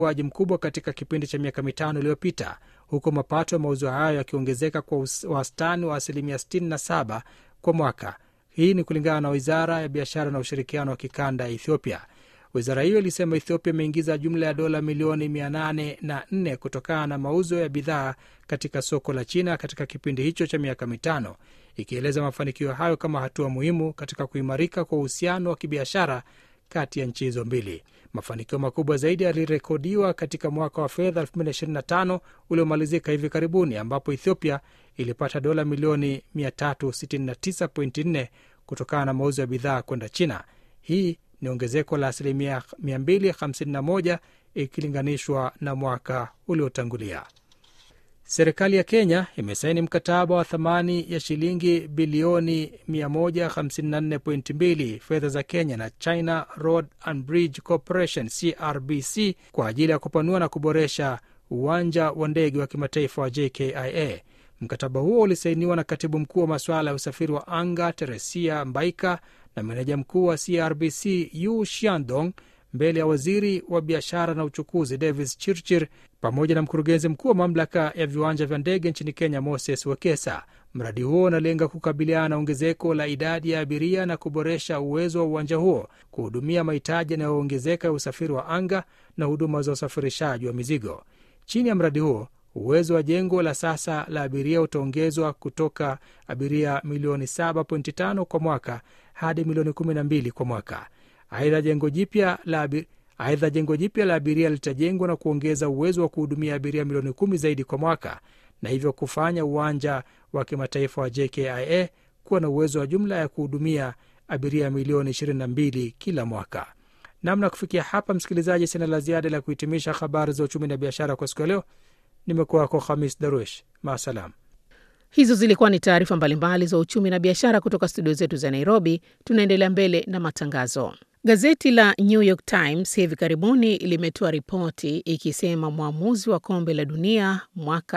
ukuaji mkubwa katika kipindi cha miaka mitano iliyopita, huku mapato ya mauzo hayo yakiongezeka kwa wastani wa asilimia 67 kwa mwaka. Hii ni kulingana na wizara ya biashara na ushirikiano wa kikanda ya Ethiopia. Wizara hiyo ilisema Ethiopia imeingiza jumla ya dola milioni 804 kutokana na mauzo ya bidhaa katika soko la China katika kipindi hicho cha miaka mitano, ikieleza mafanikio hayo kama hatua muhimu katika kuimarika kwa uhusiano wa kibiashara kati ya nchi hizo mbili. Mafanikio makubwa zaidi yalirekodiwa katika mwaka wa fedha 2025 uliomalizika hivi karibuni, ambapo Ethiopia ilipata dola milioni 369.4 kutokana na mauzo ya bidhaa kwenda China. Hii ni ongezeko la asilimia 251 ikilinganishwa na mwaka uliotangulia. Serikali ya Kenya imesaini mkataba wa thamani ya shilingi bilioni 154.2 fedha za Kenya na China Road and Bridge Corporation CRBC kwa ajili ya kupanua na kuboresha uwanja wa ndege wa kimataifa wa JKIA. Mkataba huo ulisainiwa na katibu mkuu wa masuala ya usafiri wa anga Teresia Mbaika na meneja mkuu wa CRBC Yu Shiandong mbele ya waziri wa biashara na uchukuzi Davis Chirchir pamoja na mkurugenzi mkuu wa mamlaka ya viwanja vya ndege nchini Kenya Moses Wekesa. Mradi huo unalenga kukabiliana na ongezeko la idadi ya abiria na kuboresha uwezo wa uwanja huo kuhudumia mahitaji yanayoongezeka ya usafiri wa anga na huduma za usafirishaji wa mizigo. Chini ya mradi huo uwezo wa jengo la sasa la abiria utaongezwa kutoka abiria milioni 7.5 kwa mwaka hadi milioni 12 kwa mwaka. Aidha, jengo jipya la aidha jengo jipya la abiria litajengwa na kuongeza uwezo wa kuhudumia abiria milioni kumi zaidi kwa mwaka na hivyo kufanya uwanja wa kimataifa wa JKIA kuwa na uwezo wa jumla ya kuhudumia abiria milioni 22 kila mwaka. Namna kufikia hapa, msikilizaji, sina la ziada la kuhitimisha habari za uchumi na biashara kwa siku ya leo. Nimekuwa wako Hamis Daruesh, maasalam. Hizo zilikuwa ni taarifa mbalimbali za uchumi na biashara kutoka studio zetu za Nairobi. Tunaendelea mbele na matangazo. Gazeti la New York Times hivi karibuni limetoa ripoti ikisema mwamuzi wa kombe la dunia mwaka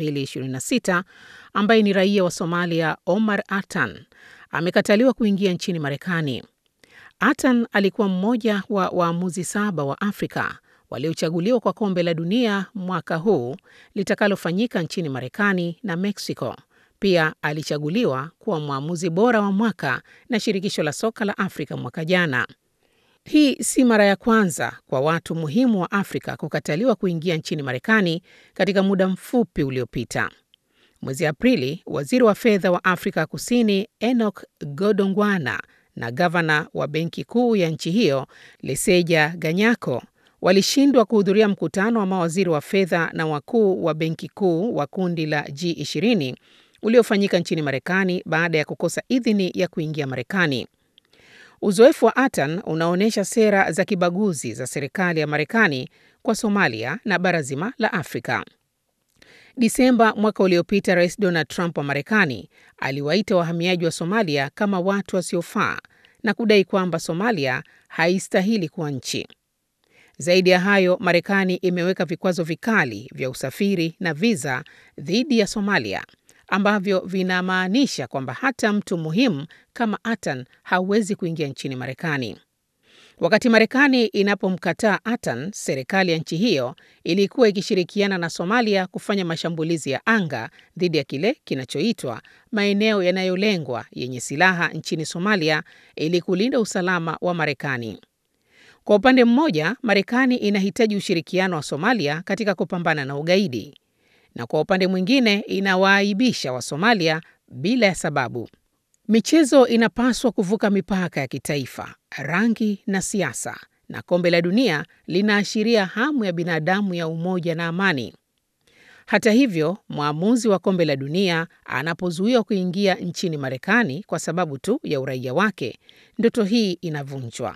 2026 ambaye ni raia wa Somalia Omar Atan amekataliwa kuingia nchini Marekani. Atan alikuwa mmoja wa waamuzi saba wa Afrika waliochaguliwa kwa kombe la dunia mwaka huu litakalofanyika nchini Marekani na Mexico. Pia alichaguliwa kuwa mwamuzi bora wa mwaka na shirikisho la soka la Afrika mwaka jana. Hii si mara ya kwanza kwa watu muhimu wa Afrika kukataliwa kuingia nchini Marekani katika muda mfupi uliopita. Mwezi Aprili, waziri wa fedha wa Afrika Kusini Enoch Godongwana na gavana wa benki kuu ya nchi hiyo Leseja Ganyako walishindwa kuhudhuria mkutano wa mawaziri wa fedha na wakuu wa benki kuu wa kundi la G20 uliofanyika nchini Marekani baada ya kukosa idhini ya kuingia Marekani. Uzoefu wa Atan unaonyesha sera za kibaguzi za serikali ya Marekani kwa Somalia na bara zima la Afrika. Disemba mwaka uliopita, Rais Donald Trump wa Marekani aliwaita wahamiaji wa Somalia kama watu wasiofaa na kudai kwamba Somalia haistahili kuwa nchi. Zaidi ya hayo, Marekani imeweka vikwazo vikali vya usafiri na viza dhidi ya Somalia ambavyo vinamaanisha kwamba hata mtu muhimu kama Atan hauwezi kuingia nchini Marekani. Wakati Marekani inapomkataa Atan, serikali ya nchi hiyo ilikuwa ikishirikiana na Somalia kufanya mashambulizi ya anga dhidi ya kile kinachoitwa maeneo yanayolengwa yenye silaha nchini Somalia ili kulinda usalama wa Marekani. Kwa upande mmoja, Marekani inahitaji ushirikiano wa Somalia katika kupambana na ugaidi, na kwa upande mwingine inawaaibisha wa Somalia bila ya sababu. Michezo inapaswa kuvuka mipaka ya kitaifa, rangi na siasa, na kombe la dunia linaashiria hamu ya binadamu ya umoja na amani. Hata hivyo, mwamuzi wa kombe la dunia anapozuiwa kuingia nchini Marekani kwa sababu tu ya uraia wake, ndoto hii inavunjwa.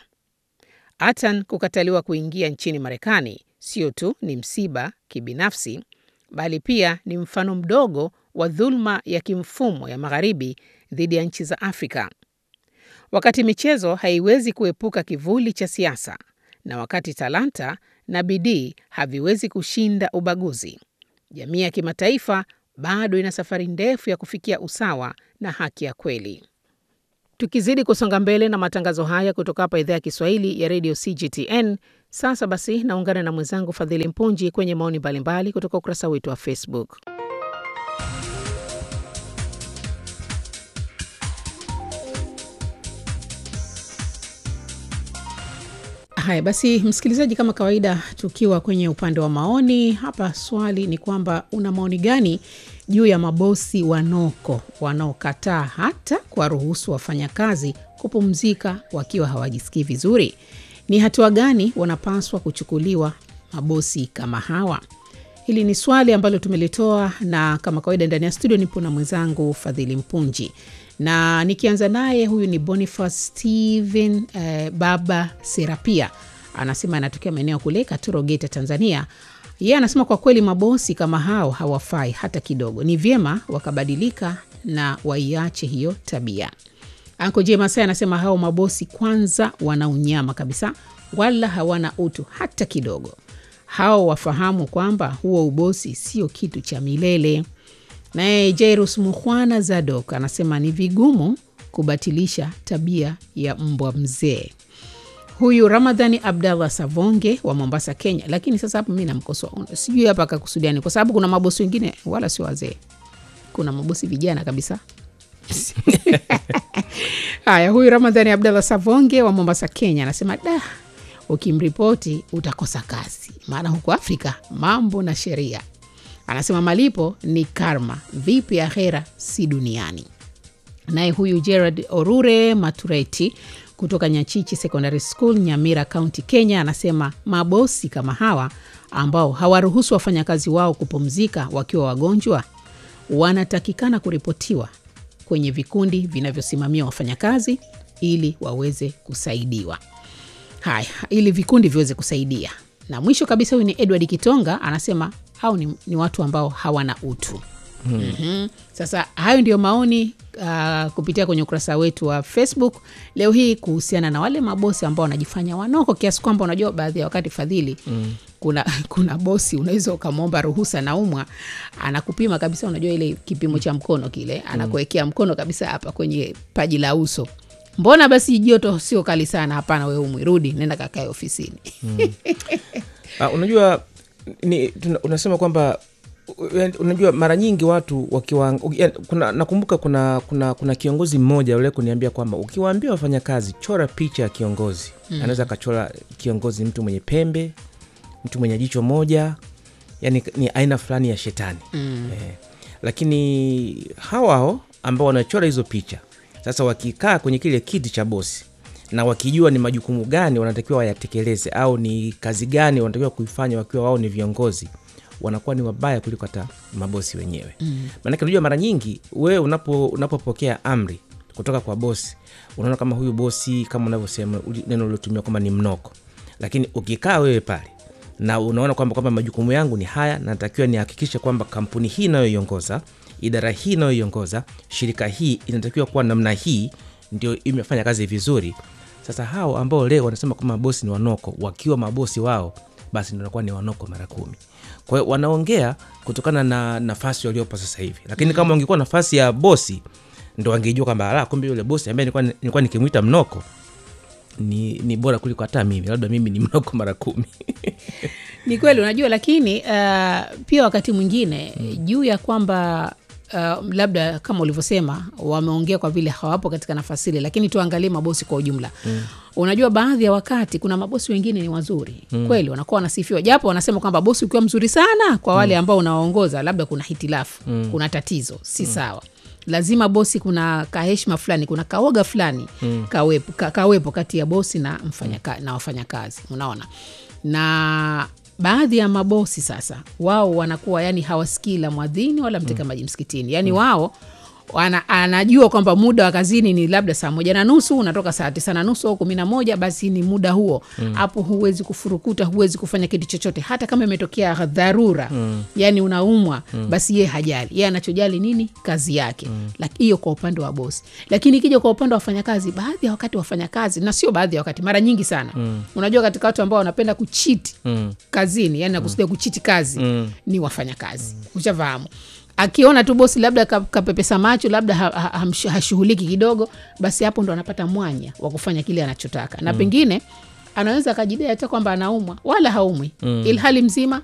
Atan kukataliwa kuingia nchini Marekani sio tu ni msiba kibinafsi, bali pia ni mfano mdogo wa dhuluma ya kimfumo ya Magharibi dhidi ya nchi za Afrika. Wakati michezo haiwezi kuepuka kivuli cha siasa, na wakati talanta na bidii haviwezi kushinda ubaguzi, jamii ya kimataifa bado ina safari ndefu ya kufikia usawa na haki ya kweli. Tukizidi kusonga mbele na matangazo haya kutoka hapa idhaa ya Kiswahili ya redio CGTN, Sasa basi, naungana na mwenzangu Fadhili Mpunji kwenye maoni mbalimbali kutoka ukurasa wetu wa Facebook. Haya basi, msikilizaji, kama kawaida, tukiwa kwenye upande wa maoni hapa, swali ni kwamba una maoni gani juu ya mabosi wanoko wanaokataa hata kuwaruhusu wafanyakazi kupumzika wakiwa hawajisikii vizuri? Ni hatua gani wanapaswa kuchukuliwa mabosi kama hawa? Hili ni swali ambalo tumelitoa, na kama kawaida ndani ya studio nipo na mwenzangu Fadhili Mpunji na nikianza naye, huyu ni Boniface Steven eh, Baba Serapia anasema anatokea maeneo kule Katoro, Geita, Tanzania. Yeye anasema kwa kweli mabosi kama hao hawafai hata kidogo, ni vyema wakabadilika na waiache hiyo tabia. Anko J Masai anasema hao mabosi kwanza wana unyama kabisa, wala hawana utu hata kidogo. Hao wafahamu kwamba huo ubosi sio kitu cha milele. Naye Jairus Mukhwana Zadok anasema ni vigumu kubatilisha tabia ya mbwa mzee. Huyu Ramadhani Abdallah Savonge wa Mombasa, Kenya. Lakini sasa hapo mi namkosoa, sijui hapa akakusudiani, kwa sababu kuna mabosi wengine wala sio wazee, kuna mabosi vijana kabisa. Haya, huyu Ramadhani Abdallah Savonge wa Mombasa, Kenya anasema da, ukimripoti utakosa kazi, maana huku Afrika mambo na sheria anasema malipo ni karma, vipi akhera si duniani. Naye huyu Gerard Orure Matureti kutoka Nyachichi Secondary School, Nyamira County, Kenya, anasema mabosi kama hawa ambao hawaruhusu wafanyakazi wao kupumzika wakiwa wagonjwa wanatakikana kuripotiwa kwenye vikundi vinavyosimamia wafanyakazi ili waweze kusaidiwa. Haya, ili vikundi viweze kusaidia. Na mwisho kabisa, huyu ni Edward Kitonga anasema hao ni, ni watu ambao hawana utu. Hmm. Mm-hmm. Sasa hayo ndiyo maoni uh, kupitia kwenye ukurasa wetu wa Facebook leo hii kuhusiana na wale mabosi ambao wanajifanya wanoko kiasi kwamba unajua baadhi ya wakati Fadhili, mm. kuna, kuna bosi unaweza ukamwomba ruhusa naumwa, anakupima kabisa, unajua ile kipimo cha mkono kile, anakuwekea mkono kabisa hapa kwenye paji la uso mbona basi joto sio kali sana? Hapana, we umwi, rudi, nenda kakae ofisini. mm. Uh, unajua ni, tuna, unasema kwamba unajua mara nyingi watu wakiwa kuna, nakumbuka kuna, kuna, kuna kiongozi mmoja ule kuniambia kwamba ukiwaambia wafanyakazi chora picha ya kiongozi mm. anaweza akachora kiongozi mtu mwenye pembe, mtu mwenye jicho moja, yani ni aina fulani ya shetani mm. eh, lakini hawao ambao wanachora hizo picha sasa wakikaa kwenye kile kiti cha bosi na wakijua ni majukumu gani wanatakiwa wayatekeleze au ni kazi gani wanatakiwa kuifanya wakiwa wao ni viongozi, wanakuwa ni wabaya kuliko hata mabosi wenyewe mm. Maanake unajua mara nyingi wewe unapo unapopokea amri kutoka kwa bosi, unaona kama huyu bosi kama unavyosema neno uliotumia kwamba ni mnoko, lakini ukikaa wewe pale na unaona kwamba kwamba majukumu yangu ni haya, natakiwa nihakikishe kwamba kampuni hii inayoiongoza idara hii inayoiongoza shirika hii inatakiwa kuwa namna hii, ndio imefanya kazi vizuri. Sasa hao ambao leo wanasema kwamba mabosi ni wanoko, wakiwa mabosi wao, basi ndio wanakuwa ni wanoko mara kumi. Kwa hiyo wanaongea kutokana na nafasi waliopo sasa hivi, lakini kama wangekuwa nafasi ya bosi, ndo wangejua kwamba ala, kumbe yule bosi ambaye nilikuwa nilikuwa nikimwita mnoko ni, ni bora kuliko hata mimi, labda mimi ni mnoko mara kumi. Ni kweli, unajua, lakini uh, pia wakati mwingine mm. juu ya kwamba Uh, labda kama ulivyosema wameongea kwa vile hawapo katika nafasi ile, lakini tuangalie mabosi kwa ujumla mm. Unajua, baadhi ya wakati kuna mabosi wengine ni wazuri mm. kweli, wanakuwa wanasifiwa, japo wanasema kwamba bosi ukiwa mzuri sana kwa wale ambao unawaongoza, labda kuna hitilafu mm. kuna tatizo si mm. sawa lazima bosi, kuna kaheshima fulani, kuna kaoga fulani mm. kawepo, ka, kawepo kati ya bosi na, mfanyaka, na wafanyakazi, unaona na baadhi ya mabosi sasa wao wanakuwa yani hawasikii la mwadhini wala mteka maji msikitini yani mm. wao wana, anajua kwamba muda wa kazini ni labda saa moja na nusu unatoka saa tisa na nusu au kumi na moja basi ni muda huo hapo mm. huwezi kufurukuta huwezi kufanya kitu chochote hata kama imetokea dharura mm. yani unaumwa mm. basi ye hajali ye anachojali nini kazi yake hiyo mm. kwa upande wa bosi lakini ikija kwa upande wa wafanyakazi baadhi ya wakati wafanyakazi na sio baadhi ya wakati mara nyingi sana mm. unajua katika watu ambao wanapenda kuchiti mm. kazini yani nakusudia kuchiti kazi mm. ni wafanyakazi mm. ushafahamu akiona tu bosi labda kapepesa macho labda ha, ha, hashughuliki kidogo basi hapo ndo anapata mwanya wa kufanya kile anachotaka na mm. pengine anaweza akajidai hata kwamba anaumwa wala haumwi mm. ilhali mzima